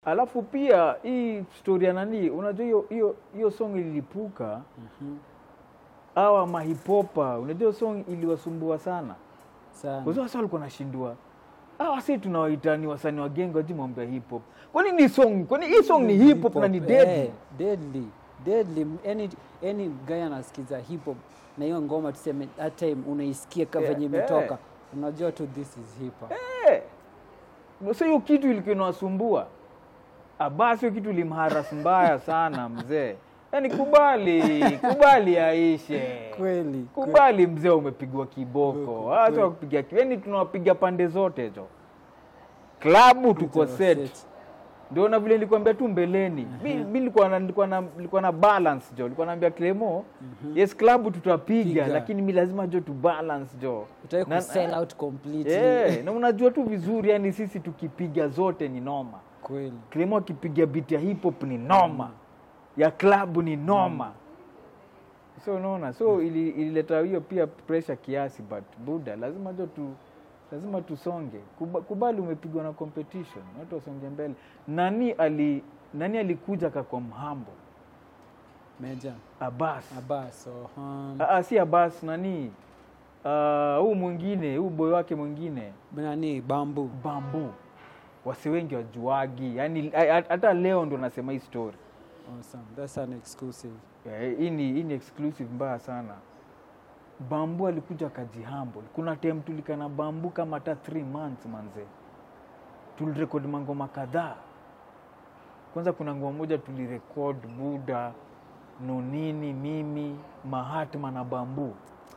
alafu pia hii story ya nani unajua hiyo hiyo hiyo song ililipuka awa mahipopa unajua hiyo song iliwasumbua sana sana kwa sababu sasa walikuwa nashindwa ah wasi tunawaita ni wasanii wa genge waji mambo ya hip hop kwani ni song kwani hii song ni hip hop na ni Hip-hop, deadly eh, deadly deadly any, any guy anasikiza hip hop na hiyo ngoma tuseme that time unaisikia ka Yeah, venye eh. imetoka unajua tu this is hip hop Eh. Sasa hiyo kitu ilikuwa inawasumbua. Ah, basi hiyo kitu ilimharas mbaya sana mzee. Yaani kubali, kubali aishe. kweli Kubali mzee umepigwa kiboko. Kiboko, Hata kweli. wakupiga yaani tunawapiga pande zote hizo. Klabu tuko set. Ndio na vile nilikwambia tu mbeleni. Mi mi nilikuwa na nilikuwa na nilikuwa na balance jo. Nilikuwa naambia Clemo, yes klabu tutapiga Piga. lakini mi lazima jo tu balance jo. utaki Na- ku sell out completely Eh, na unajua tu vizuri yani sisi tukipiga zote ni noma. kweli Clemo akipiga beat ya hip hop ni noma. Ya klabu ni noma. So unaona, so ili- ilileta hiyo pia pressure kiasi but buda lazima jo tu lazima tusonge. Kuba, kubali umepigwa na competition, watu wasonge mbele. Nani ali nani alikuja akakuwa mhambo? meja Abbas. abas so, um, Ah, ah, si Abbas nani? Ah, huu mwingine, huu boy wake mwingine. nani bambu bambu wasi wengi wajuagi yani a- a- hata leo ndo nasema hii story awesome that's an exclusive Eh, hii ni hii ni exclusive mbaya sana bambu alikuja akajihumble kuna time tulikana bambu kama hata 3 months manze tulirekodi mangoma kadhaa kwanza kuna ngoma moja tulirekod buda nonini mimi mahatma na bambu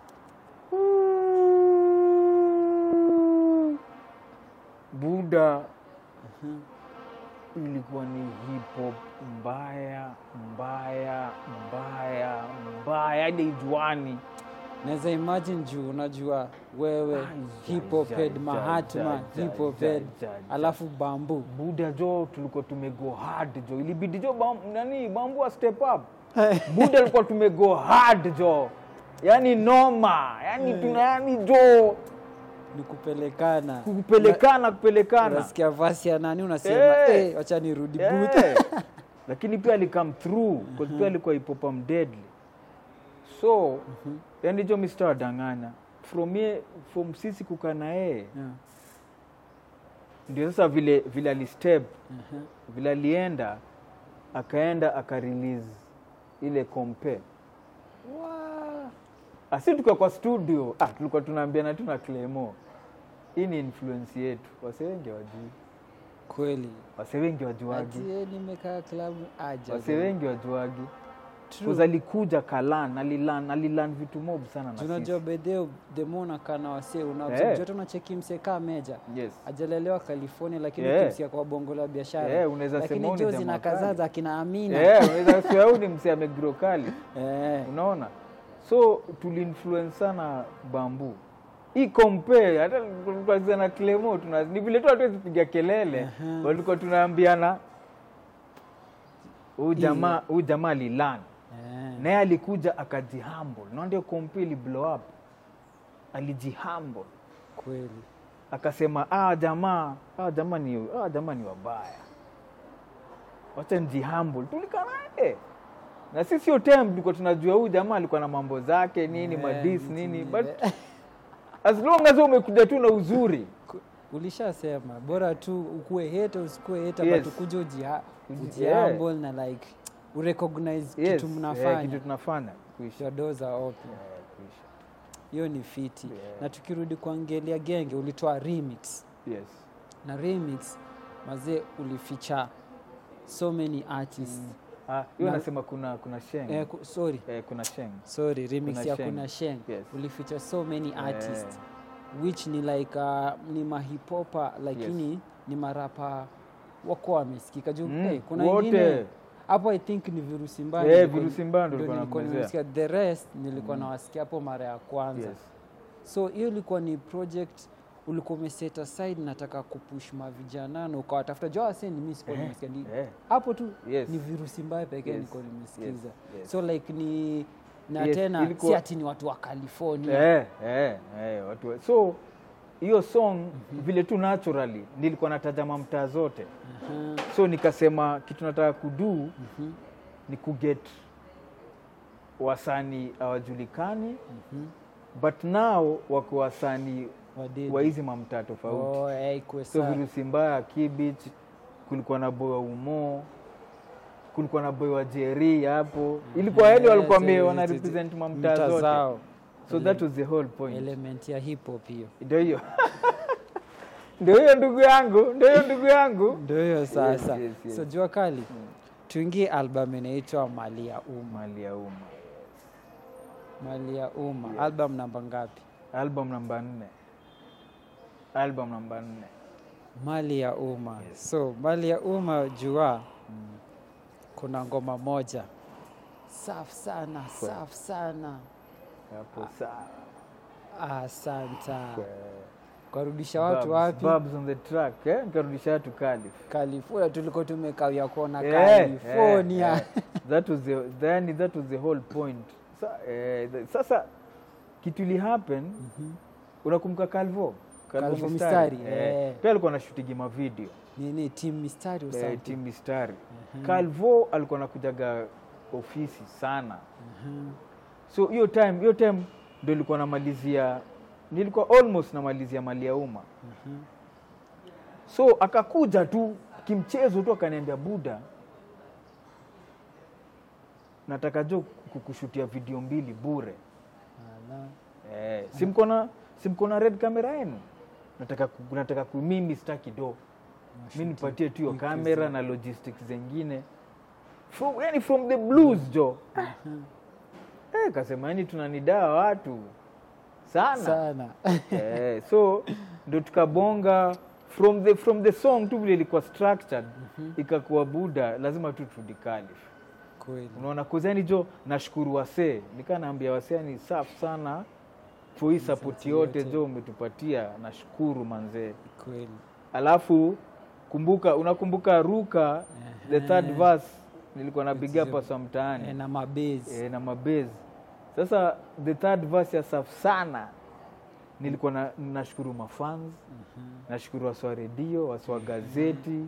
buda ilikuwa ni hip hop mbaya mbaya mbaya mbaya hadi ijuani naweza imagine juu unajua wewe Ai, hip hop ja, head ja, mahatma ja, hip hop ja, head ja, ja. alafu bambu buda jo tulikuwa tumego hard jo ilibidi jo bam, nani bambu a step up buda alikuwa tumego hard jo yani noma yani tuna yani jo ni kupelekana kupelekana kupelekana unasikia vasi ya nani unasema Eh. hey, wacha nirudi booth Eh, lakini pia alikam through because pia alikuwa ipopa mdeadly so yani jo mr wadanganya from ye, from sisi kukaa na yeye Yeah. ndio sasa vile vile alistep Mhm. vile alienda akaenda akarelease ile kompe asi tukiwa kwa studio ah, tulikuwa tunaambiana tu na Clemo hii ni influence yetu wase wengi wajui kweli wase wengi wajuagi Ati, eh, nimekaa klabu aja wase wengi wajuagi True. Kuz alikuja kalan alilan alilan vitu mob sana na tunajua sisi. bedheo demona kana wase Eh. unajoto unacheki msekaa meja yes ajalelewa california lakini Eh. ukimsikia kwa bongo la biashara Eh, unaweza lakini sema huyu ni jo jamaa zinakazaza kali. akina amina Eh, unaweza sema huyu ni msee amegro kali Eh. unaona so tuliinfluence sana bambu hii compare hata tulikuwa na Clemo tuna ni vile tu hatuwezi piga kelele Aha. walikuwa tunaambiana huyu jamaa huyu jamaa alilan Eh. naye alikuja akajihumble na ndio compare ili blow up alijihumble kweli akasema ah jamaa ah jamaa ni ah jamaa ni wabaya wacha njihumble tulikaa naye na sisi hiyo time tulikuwa tunajua huyu jamaa alikuwa na mambo zake nini Eh, madis vitu nini vile. but as long as umekuja tu na uzuri Ku- ulishasema bora tu ukuwe heta usikuwe heta Yes. but ukuje ujiha- Uji- ujihumble na like urecognize yes, kitu eh, mnafanya kitu tunafanya kuisha your doors are open Eh, kuisha hiyo ni fiti Yeah. na tukirudi kuangelia genge ulitoa remix yes na remix mazee ulificha so many artists ah hiyo Na- nasema kuna kuna sheng eh, ku, sorry eh, kuna sheng sorry remix Kuna ya Sheng. kuna sheng Yes. ulificha so many artists Eh, which ni like uh, ni mahipopa lakini ni marapa wako wamesikika juu Mm, hey, kuna wote. ingine hapo i think ni virusi mbaya Eh, nilikuwa- virusi mbaya ndo ndo nilikuwa nilikuwa namwezea. nimesikia the rest nilikuwa nawasikia hapo mara ya kwanza yes so hiyo ilikuwa ni project ulikuwa umeset aside nataka kupush mavijana na ukawatafuta jua waseni mi sikuwa Eh, nimesikia ni- eh. hapo tu Yes. ni virusi mbaya pekee Yes, nilikuwa nimesikiza yes, yes. so like ni na Yes, tena ilikuwa- si ati ni watu wa california Eh, eh, eh, watu wa- so hiyo song vile tu naturally nilikuwa natazama mtaa zote Aha. so nikasema kitu nataka kudu ni kuget wasanii hawajulikani Mhm. but now wako wasanii Wadidi. wa hizi mamtaa tofauti Oh, eh, ikuwe so sawa. virusi mbaya kibich kulikuwa na boy wa umo kulikuwa na boy wa jeri hapo ilikuwa yani walikuwa Eh, wame- zi- wana zi- zi- represent mtaa mamtaa zote zao. so that was the whole point element ya hip hop hiyo ndio hiyo ndio hiyo ndugu yangu ndio hiyo ndugu yangu ndio hiyo sasa yes, yes. so jua kali tuingie album inaitwa mali ya umma mali ya umma mali ya umma album namba ngapi album namba nne album namba nne mali ya umma so mali ya umma jua kuna ngoma moja safi sana safi sana hapo saa asanta Kwe- kwarudisha watu Babs- wapi Babs on the track eh? nikarudisha watu Calif. california tulikuwa tumekawia kuona Eh, california eh, eh. that was the then that was the whole point Sa, eh, the, sasa kitu ili happen unakumbuka Calvo Calvo Mistari, eh. pia alikuwa anashutigi mavideo nini tim mistari or eh, something? team mistari Calvo alikuwa anakujaga ofisi sana Mhm. so hiyo time hiyo time ndo ilikuwa namalizia nilikuwa almost namalizia mali ya umma so akakuja tu kimchezo tu akaniambia buda nataka jo kukushutia video mbili bure Ala. eh, simkona simkona red camera yenu nataka ku- nataka ku- mimi staki do mi nipatie tu hiyo kamera na logistics zengine from, yani from the blues jo eh, kasema yani tunanidaa watu sana, sana eh, so ndo tukabonga from the, from the song tu vile ilikuwa structured ikakuwa buda lazima tu tudikalifu kweli unaona kuzani jo nashukuru wasee nikaa naambia wasee ni safu sana for hii sapoti yote jo umetupatia nashukuru manzee kweli alafu kumbuka unakumbuka ruka the third verse nilikuwa na big up sa Eh, mtaani na mabezi e, na mabezi sasa the third verse ya safu sana nilikuwa na, nashukuru mafans nashukuru waswa redio waswa gazeti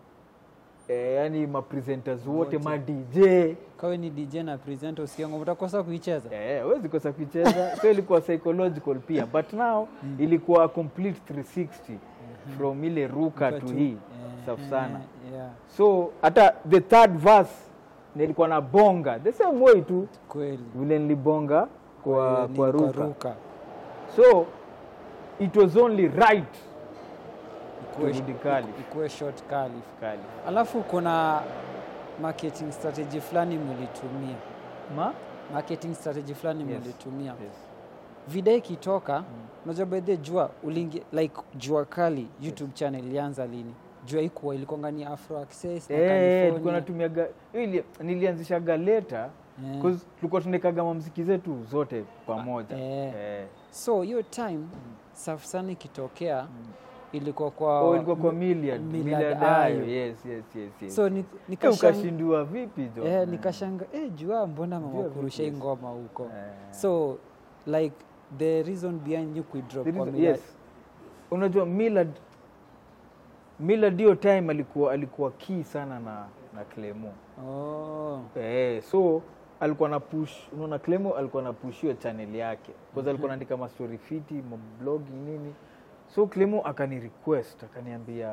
e, yani mapresenters wote ma dj kawe ni dj na presenter usikia ngoma utakosa kuicheza Eh, huwezi kosa kuicheza so ilikuwa psychological pia but now ilikuwa a complete 360 from ile ruka to tu- hii eh, safu eh, sana yeah, so hata the third verse nilikuwa na bonga the same way tu kweli vile nilibonga kwa, Ni kwa ruka ruka so it was only right Ikuwe- turudi kali ikuwe short kali kali alafu kuna marketing strategy fulani mlitumia ma marketing strategy fulani Yes. mlitumia yes. vida ikitoka unajua bedhe jua ulingi like jua kali youtube channel ilianza lini jua ikuwa ilikonga ni afro access na Eh, tulikuwa California. natumiaga ili nilianzishaga leta Eh. cause tulikuwa tunekaga mamziki zetu zote pamoja Eh. Eh. so hiyo time safu sana ikitokea ilikuwa kwa Oh, ilikuwa kwa Milliard, Millard Millard Ayo. Ayo, yes, yes, yes, yes. so ni- Eh, nikashang- ukashindua vipi jo eh, nikashanga eh, jua mbona mama Jua kurusha hii vipi? ngoma huko Eh. so like the reason behind you kuidrop The kwa reason- Millard- yes. unajua Millard Millard hiyo time alikuwa alikuwa key sana na na Clemo oh, eh, so alikuwa na push unaona Clemo alikuwa na push hiyo channel yake kwanza alikuwa anaandika mastori fiti blogging nini so Clemo akani request akaniambia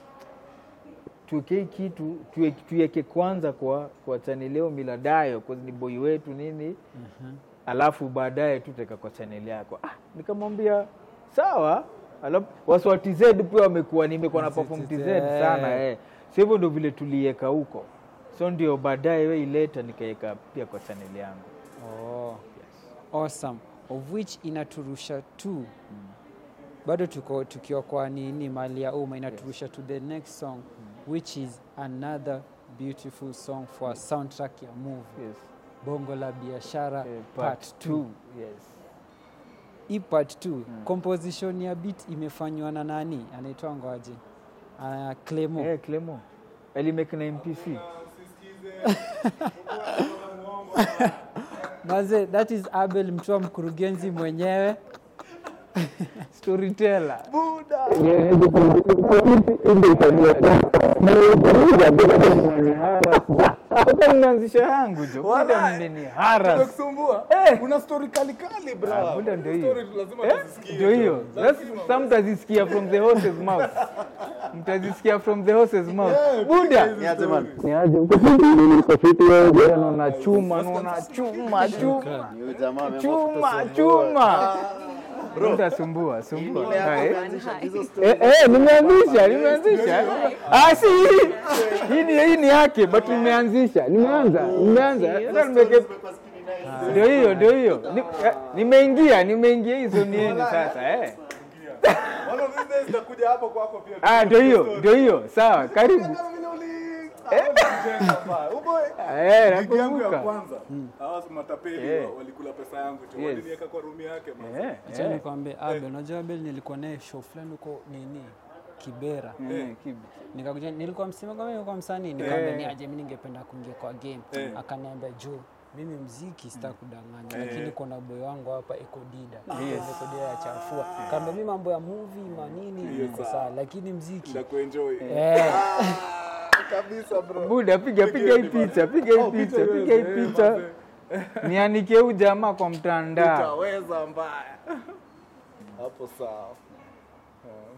tuweke hii kitu tuwe- tuiweke kwanza kwa kwa channel leo Miladayo kwa ni boy wetu nini alafu baadaye tuteka kwa chaneli yako ah, nikamwambia sawa alafu waswa tz pia wamekuwa nimekuwa na perform tz sana eh. so hivyo ndo vile tuliweka huko so ndio baadaye we ileta nikaweka pia kwa chaneli yangu oh. awesome of which inaturusha tu bado tuko tukiwa kwa nini mali ya umma inaturusha to the next song which is another beautiful song for a soundtrack ya movie yes. bongo la biashara eh, part 2 two. yes. hii part 2 composition ya beat imefanywa na nani anaitwa ngoaje uh, clemo eh, clemo alimake na mpc maze that is abel mtua mkurugenzi mwenyewe storyteller Sasa mnaanzisha yangu jo buda mmeni haras Tumekusumbua? Eh. Una story kali kali bra. Ah, buda ndio hiyo. Story lazima Eh, tuzisikie. ndio hiyo Lazima. Sasa- sasa mtazisikia from the horse's mouth mtazisikia from the horse's mouth Eh, buda hizi stories. ni aje uko fiti uko fiti wewe bwana naona chuma naona chuma chuma chuma chuma Mtasumbua, sumbua. Ah, eh? Eh, eh, nimeanzisha nimeanzisha ah, si hii ni hii ni yake but nimeanzisha nimeanza nimeanza Sasa nimeke ndio hiyo ndio hiyo Ni- eh, nimeingia nimeingia hizo ni yenu sasa eh One of these days nitakuja hapo kwako pia. ah ndio hiyo ndio hiyo sawa karibu Kama vile uli- Jenga paa. Uboy. eh Gig yangu ya nakumbuka kwanza. Hawa matapeli Eh. wa- walikula pesa yangu tu. Yes. Waliniweka kwa room yake man. eh Acha eh nikwambie Abel, unajua Abel nilikuwa naye show fulani huko nini Kibera. Eh, kibu. Nikakuja nilikuwa msima kama nilikuwa msanii nikamwambia ni aje mimi ningependa kuingia kwa game. Akaniambia Joe mimi mziki sitakudanganya lakini kuna boy wangu hapa Eko Dida. Yes. Eko Dida ya chafua. Kaambia mimi mambo ya movie manini niko sawa lakini mziki Nitakuenjoy. eh Kabisa bro. buda piga piga hii picha piga hii Oh, picha picha piga hii iweze, eh, picha manze. nianike huyu jamaa kwa mtandao Utaweza mbaya. Hapo sawa. Eh.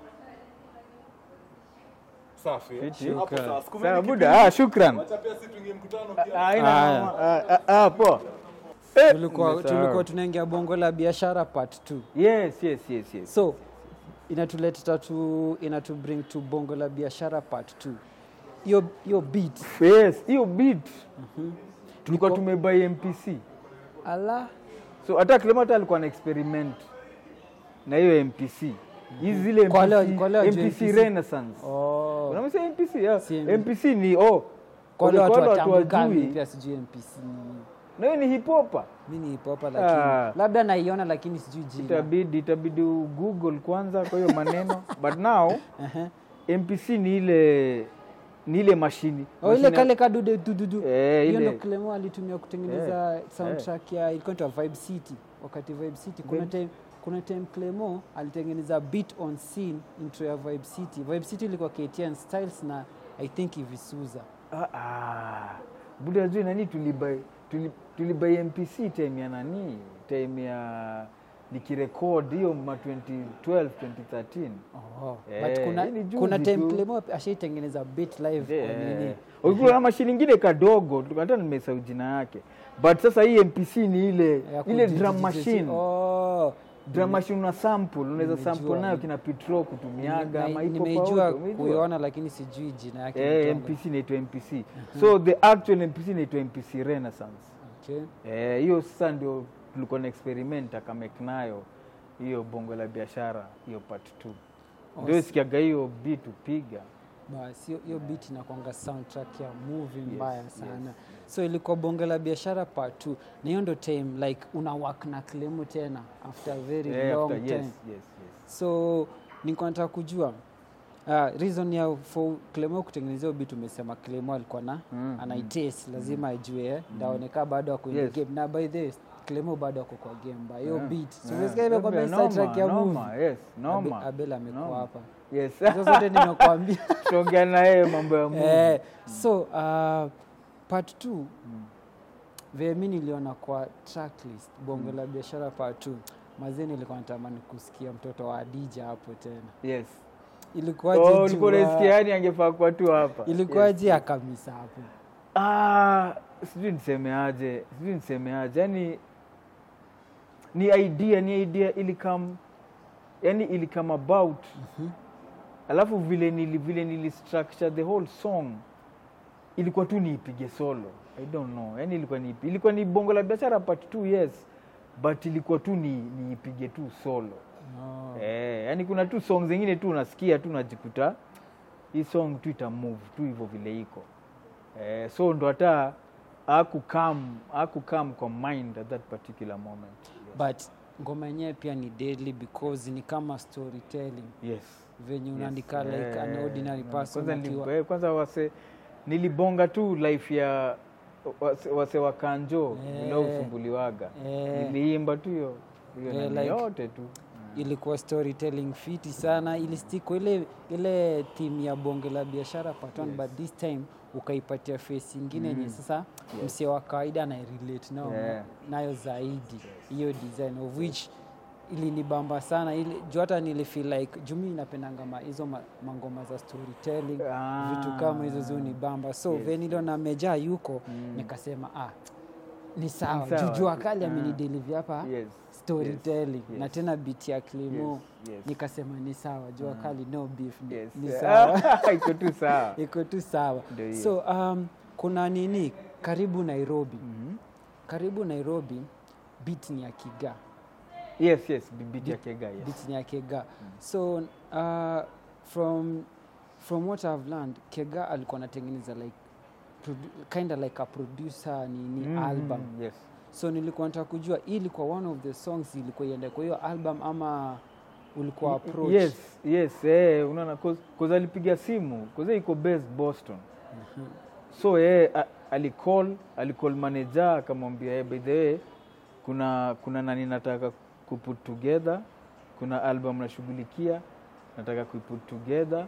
Safi. Fiti. Hapo sawa. Sikumeni sawa kipindi. buda ah shukran Wacha pia sisi tuingie mkutano pia. haina Haya. mama. Ah, ah, ah, poa Eh, tulikuwa nimesahau. tulikuwa tunaingia bongo la biashara part 2. yes yes yes yes So inatuleta tu inatu bring to bongo la biashara part 2. Hiyo hiyo beat. yes hiyo beat tulikuwa tumebai mpc Ala so hata Clement alikuwa na experiment na hiyo mpc hizi zile Kwa leo- MPC kwa leo juu mpc MPC. renaissance oh. unamsema mpc yeah. Si- mpc ni oh Kwa wale watu watu watambukani wajui pia sijui MPC ni nini. na hiyo ni hip hop Mi ni hip hop lakini Ah. labda naiona lakini sijui jina. itabidi itabidi google kwanza kwa hiyo maneno but now Ehe. mpc ni ile ni ile mashini Oh, ile Mashine- kale kadude dududu. Eh, Hiyo ile- ndo Clemo alitumia kutengeneza soundtrack ya ilikuwa inaitwa Vibe City. Wakati Vibe City kuna Vibe- time kuna time Clemo alitengeneza beat on scene intro ya Vibe City. Vibe City ilikuwa KTN Styles na I think Ivisuza. Ah, ah. buda juu nani tulibai tuli- tulibai mpc time ya nani time ya nikirekod hiyo ma 2012 2013 Oh. Eh, But kuna, hii ni juzi kuna time tu. Clemo ashaitengeneza beat live kwa nini. ulikuwa na mashini ingine kadogo tu- hata nimesahau jina yake but sasa hii mpc ni ile Ya ile kuji- drum ji- ji- machine Oh. drum machine una sample unaweza Nimejua. sample nayo kina petro kutumiaga Na- ama iko Nimeijua kwa auto, kuiona lakini sijui jina yake. eh, inaitwa- mpc inaitwa mpc so the actual mpc inaitwa mpc renaissance Okay. Eh, hiyo sasa ndio tulikuwa na experiment akamek nayo hiyo bongo la biashara hiyo part 2 ndio sikiaga hiyo beat upiga Basi hiyo- hiyo beat inakwanga soundtrack ya movie mbaya sana so ilikuwa bonge la biashara part 2 na hiyo ndo time like una work na Clemo tena after a very Eh, long after- time yes, yes, yes. so nilikuwa nataka kujua uh, reason ya for Clemo kutengenezea hiyo beat umesema Clemo alikuwa na Mm, anaites lazima ajue eh, ndaoneka bado ako in Yes. the game na by the way, Clemo bado ako kwa game ba hiyo Yeah. beat so Yeah. umesikia ile kwamba Noma, soundtrack ya noma, movie yes, Abe- noma. Abel amekuwa Noma. hapa Yes. hizo zote nimekuambia tuongea na yeye mambo ya Mungu. Eh, so uh, part t vile mi niliona kwa tracklist bongo la biashara part t mazee nilikuwa natamani kusikia mtoto wa adija hapo tena Yes. ilikuwaje Oh, jua- ulikuwa unasikia yani angefaa kuwa tu hapa. ilikuwaje akamisa hapo Ah, sijui nisemeaje, sijui nisemeaje. Yani ni idea, ni idea ilikam yani ilikam about alafu vile nili vile nili structure the whole song ilikuwa tu niipige solo. I don't know. Yani ilikuwa ni ilikuwa ni bongo la biashara part 2 yes. But ilikuwa tu ni niipige tu solo. oh. Eh, yani kuna tu song zingine tu unasikia tu unajikuta hii song tu ita move tu hivyo vile iko. Eh, so ndo hata akukam akukam kwa mind at that particular moment. but ngoma yenyewe pia ni deadly because ni kama storytelling Yes. venye yes. unaandika like an Eh, ordinary na- person Kwanza, akiwa nili, eh, kwanza wase nilibonga tu life ya wase, wase wa kanjo Eh. vile usumbuliwaga. Eh. Niliimba tu hiyo hiyo Eh, nani like- yote tu. ilikuwa storytelling fiti sana ilistiko ile ile theme ya bonge la biashara part one, Yes. but this time ukaipatia face ingine yenye Mm. sasa Yes. msee wa kawaida anairelate nao Yeah. nayo zaidi hiyo design of which ilinibamba sana ili juu hata nilifeel like jumi inapendanga ma, hizo ma, mangoma za storytelling Ah. vitu kama hizo zunibamba so Yes. yes. niliona mejaa yuko Mm. nikasema ah, ni sawa Ni sawa. juu jua kali Ah. amenidelivi hapa Yes. storytelling Yes. na tena biti ya klimo Yes. Yes. nikasema ni sawa jua kali no beef ni, Yes. ni sawa iko tu sawa iko tu sawa Ndio hiyo. so um, kuna nini karibu nairobi Mhm. karibu nairobi beat ni ya kiga yes yes bibiti ya kega yes. beat ni ya kega so uh, from from what i've learned kega alikuwa anatengeneza like produ- kinda like a producer nini Mhm, album yes so nilikuwa nataka kujua hii ilikuwa one of the songs ilikuwa iende kwa hiyo album ama ulikuwa approach yes yes eh, unaona cause, cause alipiga simu cause iko based boston so yeye a- alicall alicall manager akamwambia hey, by the way kuna kuna nani nataka kuput together kuna album nashughulikia nataka kuiput together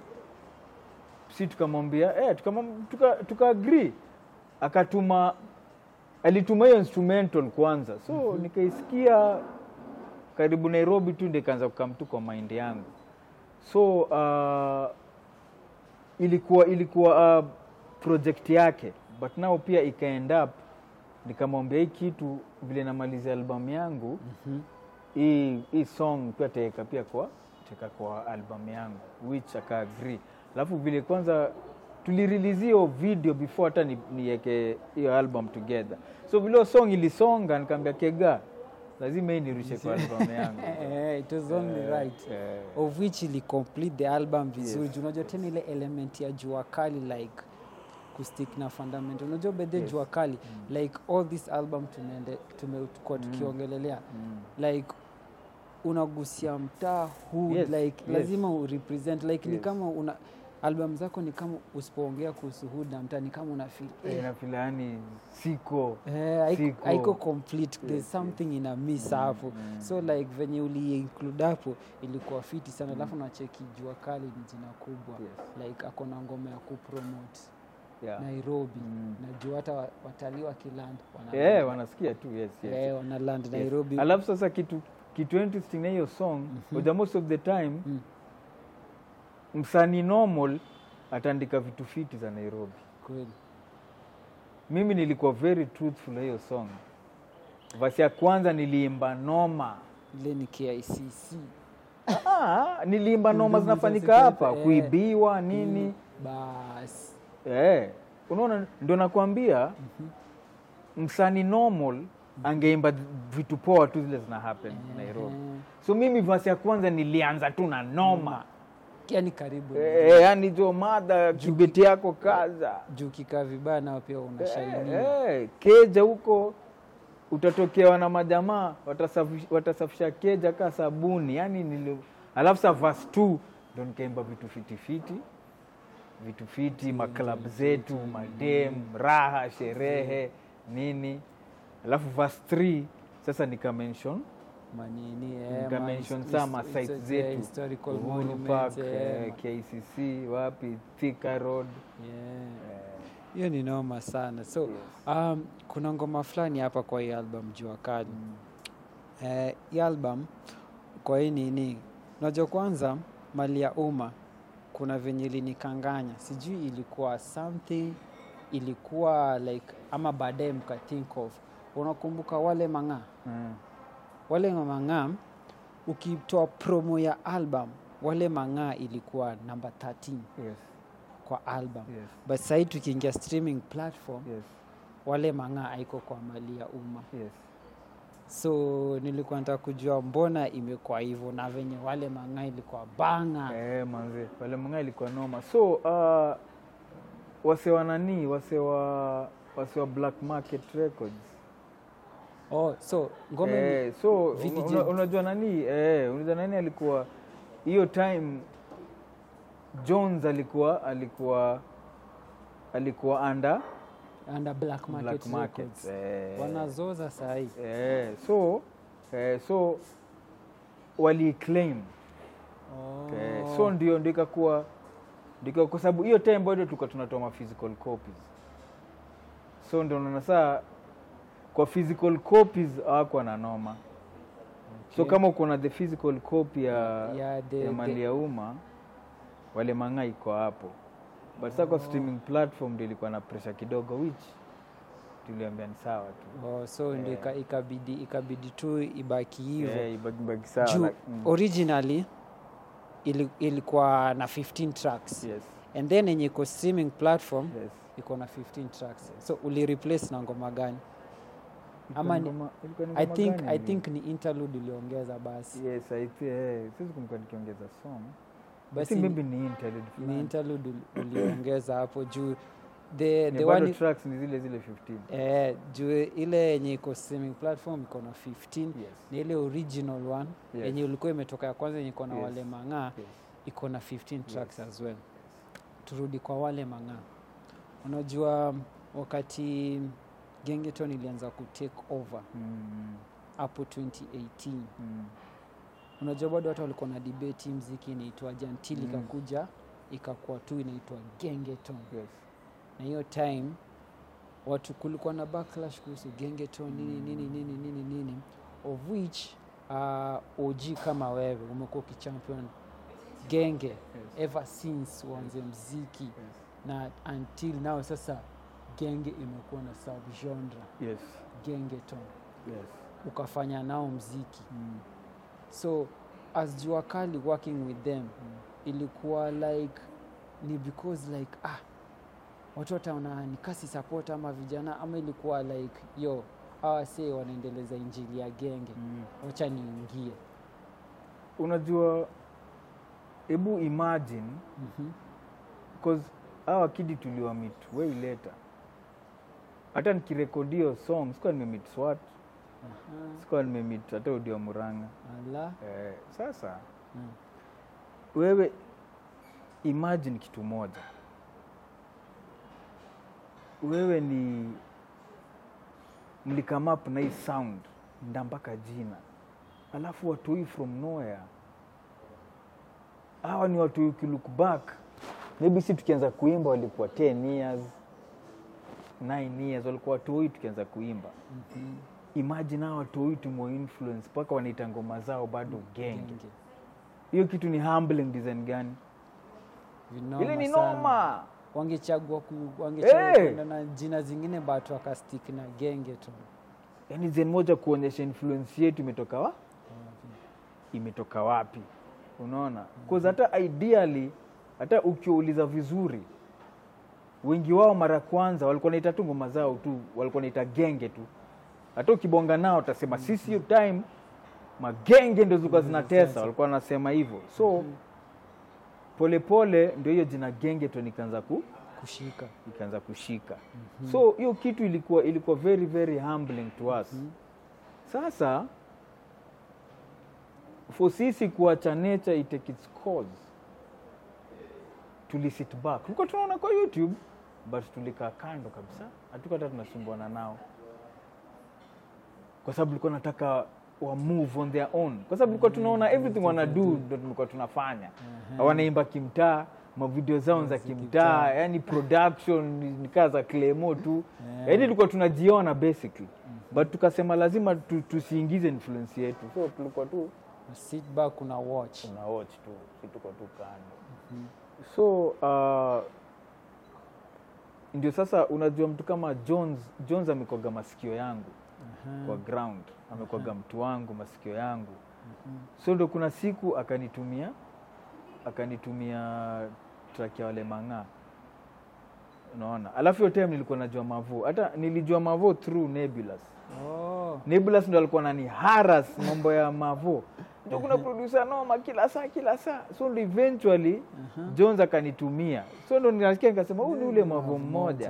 si tukamwambia eh, tukamwam- tuka, tuka agree akatuma alituma hiyo instrumental kwanza so mm-hmm. nikaisikia karibu nairobi tu ndio ikaanza kukam tu kwa mind yangu so uh, ilikuwa ilikuwa uh, project yake but nao pia ikaend up nikamwambia hii kitu vile namalizia albamu yangu Mhm. hii hii song pia taeka pia kwa taeka kwa albamu yangu which aka agree alafu vile kwanza tulirelease hiyo video before hata ni- niweke hiyo album together so vile hiyo song ilisonga nikaambia kega lazima hii nirushe kwa albamu yangu Eh, it was only Eh, right eh. of which ili complete the album vizuri Yes. yes. unajua tena ile element ya jua kali like kustick na fundamental unajua bedhe Yes. jua kali like all this album tumeende tumekuwa tukiongelelea Mm. like unagusia mtaa huu Yes, like yes. lazima urepresent like ni Yes. kama una album zako ni kama usipoongea kuhusu hood na mtaa ni kama una feel Eh, eh, nafila yani siko Eh, haiko- Siko. haiko complete there's Yes, something ina miss hapo mm. so like venye uliinclude hapo ilikuwa fiti sana alafu nacheki jua kali ni jina kubwa Yes. like akona ngoma ya kupromote yeah. nairobi Mm. na juu hata wa- watalii wa kiland Eh, wanasikia tu yes, yes. eh, wana land Yes. nairobi alafu sasa kitu kitu interesting na hiyo song mm most of the time Mm. msanii normal ataandika vitu fiti za nairobi kweli mimi nilikuwa very truthful na hiyo song vasi ya kwanza niliimba noma ile ni kicc ah, niliimba noma Ndugu zinafanyika zazipeta, hapa eh. kuibiwa nini basi Eh, unaona ndo nakwambia msanii normal angeimba vitu poa tu zile zina happen Nairobi. Eh, So mimi vasi ya kwanza nilianza tu na noma. yani karibu Eh, yani jo madha kibeti yako kaza. juu kikaa vibaya nao pia unashainia Eh, eh, keja huko utatokewa na majamaa watasafisha, watasafisha keja ka sabuni. Yani nili alafu sa verse 2 ndo nikaimba vitu fitifiti vitu fiti maklab zetu madem raha sherehe nini alafu verse 3 sasa nika mention manini eh, nika ma- mention his- sama his- sites his- zetu historical Uhuru monuments, Park, eh, eh, ma- KCC wapi Thika Road yeah. eh, hiyo ni noma sana so yes. um, kuna ngoma fulani hapa kwa hii album jua kali Mm. eh, hii album kwa hii nini unajua kwanza mali ya umma kuna venye ilinikanganya sijui ilikuwa something ilikuwa like ama baadaye mka think of unakumbuka wale mang'aa Mm. wale mang'aa ukitoa promo ya album wale mang'aa ilikuwa namba 13 Yes. kwa album Yes. but sahii tukiingia streaming platform Yes. wale mang'aa haiko kwa mali ya umma Yes. so nilikuwa nataka kujua mbona imekuwa hivyo na venye wale mang'aa ilikuwa banga Eh, manze wale manga ilikuwa noma so uh, wase wa nani wase wa wase wa black market records oh, so ngoma ni- eh, so VDJ. una, unajua nani eh, unajua nani alikuwa hiyo time jones alikuwa alikuwa alikuwa under under black market, black market records eh, wanazoza sahii eh, so eh, so waliiclaim Oh. okay. so ndio ndio ikakuwa ndio kwa sababu hiyo time bado tulikuwa tunatoa ma physical copies so ndio unaona saa kwa physical copies hawakuwa na noma so Okay. kama uko na the physical copy ya, Yeah, the- ya mali the- ya umma wale mang'aa iko hapo but sasa kwa streaming platform ndio ilikuwa na pressure kidogo which tuliambia ni sawa tu Oh, so ndio ika- ikabidi ikabidi tu ibaki hivyo Eh, ibaki- ibaki sawa juu like, mm. originally ili, ilikuwa na 15 tracks yes, and then yenye iko streaming platform yes. iko na 15 tracks so ulireplace na ngoma gani Ama ni- Ilikuwa ni ngoma- ilikuwa ni i ngoma think gani i ni? think ni interlude uliongeza basi yes I thi- eh, siwezi kumbuka nikiongeza song I Basi think ni- maybe ni interlude ni fulani. interlude uli- uliongeza hapo juu the, Yeah, the bado one tracks ni zile zile 15 eh, juu ile yenye iko streaming platform iko na 15 yes. ni ile original one Yes. yenye ulikuwa imetoka ya kwanza yenye iko na Yes. wale mang'aa Yes. iko na 15 tracks Yes. as well turudi kwa wale mang'aa unajua wakati gengeton ilianza kutake over Mm, hapo 2018 mm. unajua bado watu walikuwa na debate hii mziki inaitwa jantil Mm. ikakuja ikakuwa tu inaitwa gengeton Yes. na hiyo time watu kulikuwa na backlash kuhusu gengeton nini nini nini nini nini of which uh, og kama wewe umekuwa ukichampion genge Yes. ever since uanze mziki Yes. na until now sasa genge imekuwa na subgenre Yes. gengeton Yes. ukafanya nao mziki Mm. so as jua kali working with them ilikuwa like ni because like ah watu wataona ni kasi support ama vijana ama ilikuwa like yo awa see wanaendeleza injili ya genge Mm. wacha niingie unajua hebu imagine mm-hmm. cause hawa kidi tuliwamit way later hata nikirekodio song sikuwa nimemit swat sikuwa nimemit hata udio muranga ala eh, sasa mm. wewe imagine kitu moja wewe ni mlikamap na hii sound nda mpaka jina alafu watoi from nowhere hawa ni watu ukilook back maybe si tukianza kuimba walikuwa 10 years 9 years walikuwa watoi tukianza kuimba mm-hmm. imagine hawa watoi tumo influence mpaka wanaita ngoma zao bado genge genge hiyo kitu ni humbling design gani Vinoma ile ni sana. noma wangechagua ku- wangechagua Eh! kwenda na jina zingine but wakastik na genge tu yaani zen moja kuonyesha influence yetu imetoka wa imetoka wapi unaona bcause hata ideally hata ukiuliza vizuri wengi wao mara kwanza walikuwa naita tu ngoma zao tu walikuwa naita genge tu hata ukibonga nao utasema sisi hiyo time magenge ndo zilikuwa zinatesa walikuwa wanasema hivyo so polepole ndio hiyo jina genge tu nikaanza ku kushika ikaanza kushika so hiyo kitu ilikuwa ilikuwa very very humbling to us sasa for sisi kuacha nature itake its course tulisit back tulikuwa tunaona kwa youtube but tulikaa kando kabisa hatukuwa hata tunasumbuana nao kwa sababu tulikuwa nataka wa move on their own kwa sababu tulikuwa tunaona everything wana do ndo tulikuwa tunafanya wanaimba kimtaa mavideo zao za kimtaa yani production ni- ni kaa za clemo tu yaani tulikuwa tunajiona basically but tukasema lazima tu, tusiingize influence yetu so tulikuwa tu sit back una watch tuna watch tu si tuko tu kando so uh, ndio sasa unajua mtu kama jones jones amekwaga masikio yangu kwa ground amekwaga mtu wangu masikio yangu so ndo kuna siku akanitumia akanitumia track ya wale mang'aa unaona alafu hiyo time nilikuwa najua mavo hata nilijua mavo through nebulous oh. nebulous ndo alikuwa nani haras mambo ya mavo ndio kuna producer noma kila saa kila saa so ndo eventually jones akanitumia so ndo nasikia nikasema huu ni ule mavo mmoja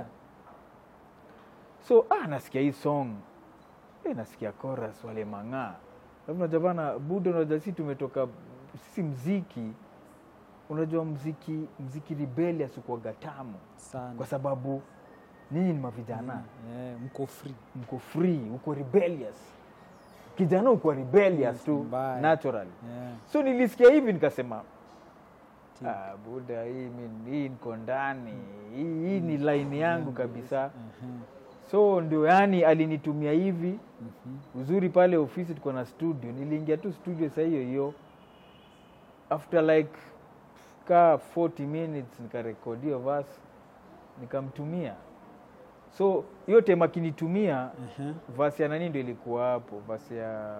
so ah, nasikia hii song eh, nasikia chorus wale mang'aa alafu unajua bana budo unajua si tumetoka sisi mziki unajua mziki mziki rebellious ukuwaga tamu sana kwa sababu nyinyi ni mavijana Eh, mko free mko free uko rebellious kijana ukuwa rebellious tu Mbaya. naturally Yeah. so nilisikia hivi nikasema Ti- ah, buda hii mi- hii niko ndani hii, hii ni line yangu kabisa Mhm. so ndio yani alinitumia hivi Mhm. uzuri pale ofisi tuko na studio niliingia tu studio saa hiyo hiyo after like ka 40 minutes nikarekodi hiyo verse nikamtumia so hiyo tema akinitumia Mhm. vasi ya nani ndo ilikuwa hapo vasi ya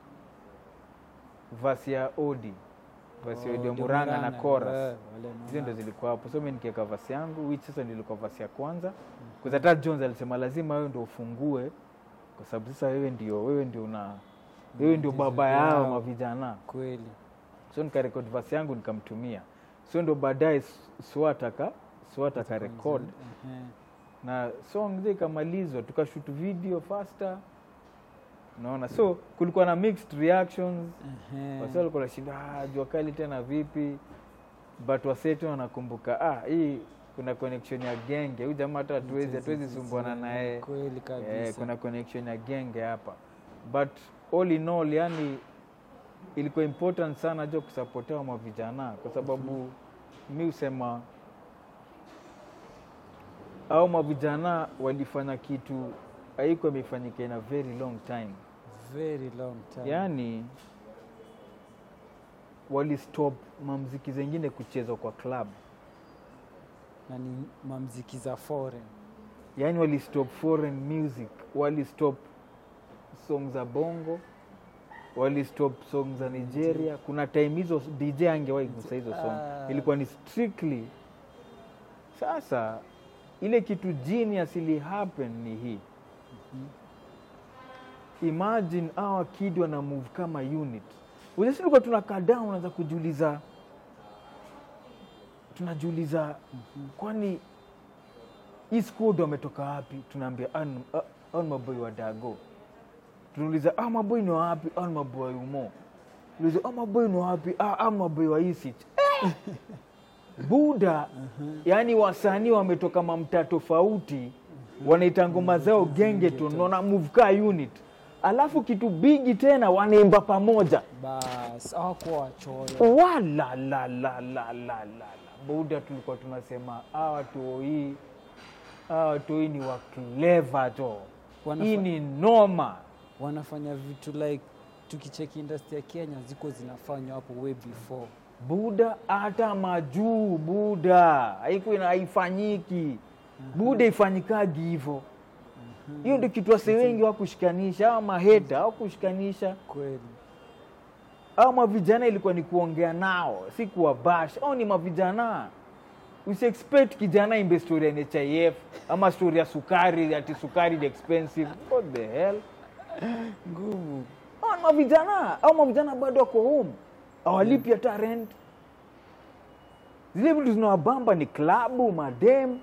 vasi ya odi vasi ya Oh, odi ya ndio muranga na Murang'a. chorus Eh, wale hizo ndo Murang'a. zilikuwa hapo so mi nikiweka vasi yangu which sasa ndio ilikuwa vasi ya kwanza kwanza hata jones alisema lazima wewe ndo ufungue kwa sababu sasa wewe ndio wewe ndio una wewe ndio baba yao Yao. mavijana kweli so nikarekod vasi yangu nikamtumia so ndo baadaye S- swat aka swat akarekod Mhm. na song zile ikamalizwa tukashut video faster unaona so kulikuwa na mixed reactions Mhm. wasi walikuwa nashinda ah, jua kali tena vipi but wasetu wanakumbuka ah, hii kuna connection ya genge huyu jamaa hata hatuwezi hatuwezi sumbuana naye kweli kabisa eh, kuna connection ya genge hapa but all in all yani ilikuwa important sana jo kusapotewa mwa vijana kwa sababu mi husema au mavijana walifanya kitu haikuwa imefanyika in a very long time very long time yaani walistop mamziki zengine kuchezwa kwa club na ni mamziki za foreign yaani walistop foreign music walistop song za bongo walistop song za nigeria kuna time hizo dj angewahi gusa hizo song Ah. ilikuwa ni strictly sasa ile kitu genius ili happen ni hii imagine awa kid wana move kama unit ujasilikuwa tunakaa down unaanza kujiuliza tunajiuliza kwani hii squad wametoka wapi tunaambia an maboi wa dago tunauliza ah, maboi ni wapi ah, ni maboi wa umo uliza ah, maboi ni wapi ah, ah, maboi wa isich eh! buda yaani wasanii wametoka mamtaa tofauti wanaita ngoma zao genge tu naona move ka unit alafu kitu bigi tena wanaimba pamoja bas awakuwa wachoyo wala la la la la la la buda tulikuwa tunasema hawa toi hawa toi ni wa clever jo Wanafa- hii ni noma wanafanya vitu like tukicheki industry ya kenya ziko zinafanywa hapo way before buda hata majuu buda haiku ina haifanyiki buda ifanyikagi hivo hiyo ndio kitu wase wengi wakushikanisha au maheta au kushikanisha kweli au mavijana ilikuwa ni kuongea nao si kuwabash au ni mavijana usiexpect kijana imbe story ya nhif ama story ya sukari ati sukari ni expensive what the hell ngumu au ni mavijana au mavijana bado wako home awalipi hata rent zile vitu zinawabamba ni klabu madem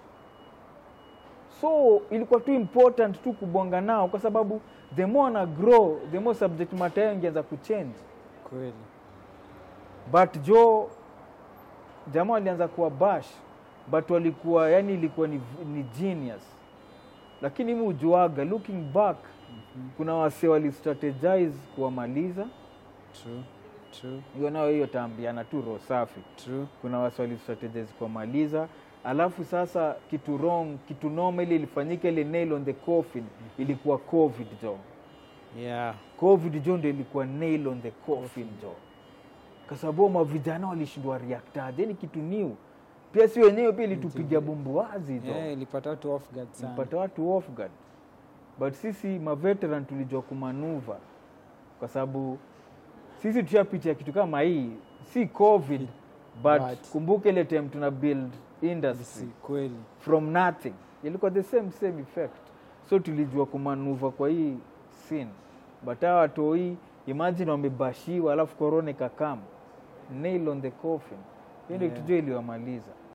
so ilikuwa tu important tu kubonga nao kwa sababu the more na grow the more subject matter yao ingeanza kuchange kweli but jo jamaa walianza kuwa bash but walikuwa yani ilikuwa ni, ni genius lakini mi ujuaga looking back kuna wase walistrategize kuwamaliza true true hiyo nayo hiyo taambiana tu roho safi true kuna wase walistrategize kuwamaliza alafu sasa kitu wrong kitu noma ile ilifanyika ile nail on the coffin ilikuwa covid jo yeah covid jo ndo ilikuwa nail on the coffin jo kwa sababu mavijana walishindwa reactaje ni kitu new pia si wenyewe pia ilitupiga bumbuazi jo yeah ilipata watu off guard sana mpata watu off guard but sisi maveteran tulijua kumanuva kwa sababu sisi tushapitia kitu kama hii si covid but, But- kumbuka ile time tuna build si industry kweli from nothing ilikuwa the same same effect so tulijua kumanuva kwa hii scene but hawa watoi imagine wamebashiwa alafu korona ikakam nail on the coffin hiyo ndio Yeah. kitu jua iliwamaliza